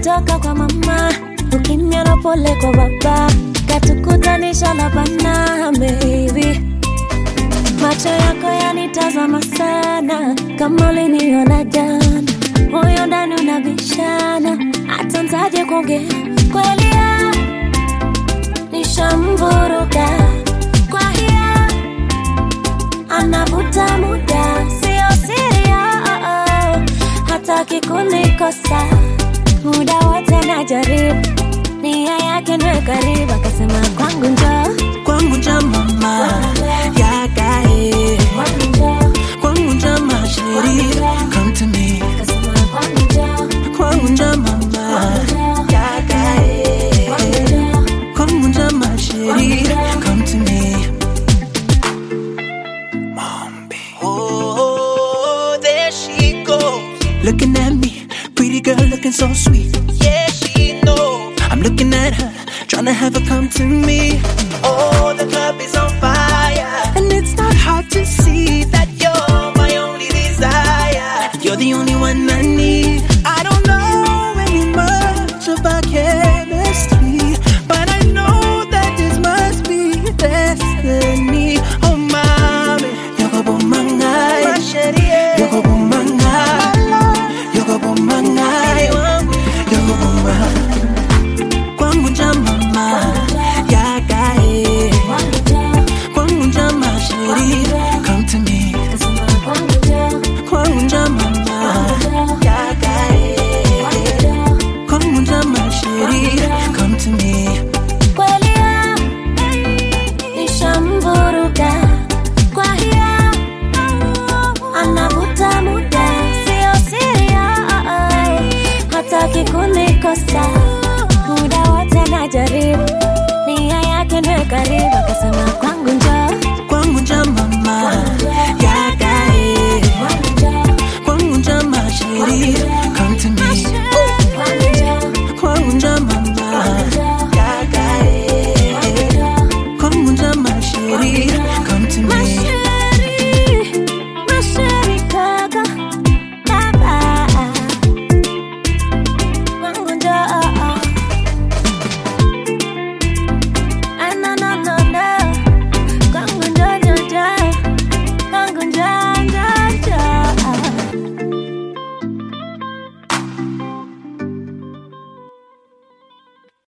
kutoka kwa mama ukimya na pole kwa baba katukutanisha na bana baby macho yako yanitazama sana kama uliniona jana moyo ndani unabishana hata ntaje kuongea kweli ya nishamvuruga kwa hiya anavuta muda sio siria hataki kunikosa muda wote najaribu nia yake niwe karibu akasema kwangu njoo kwangu nja mama yakae kwangu njoo kwangu nja masheri come to me akasema kwangu njoo kwangu nja mama yakae kwangu njoo kwangu nja masheri come to me Oh, there she goes. Looking at me, pretty girl looking so sweet. Yeah, she knows. I'm looking at her, trying to have her come to me. Oh, the club is on fire. And it's not hard to see that you're my only desire. You're the only one I need.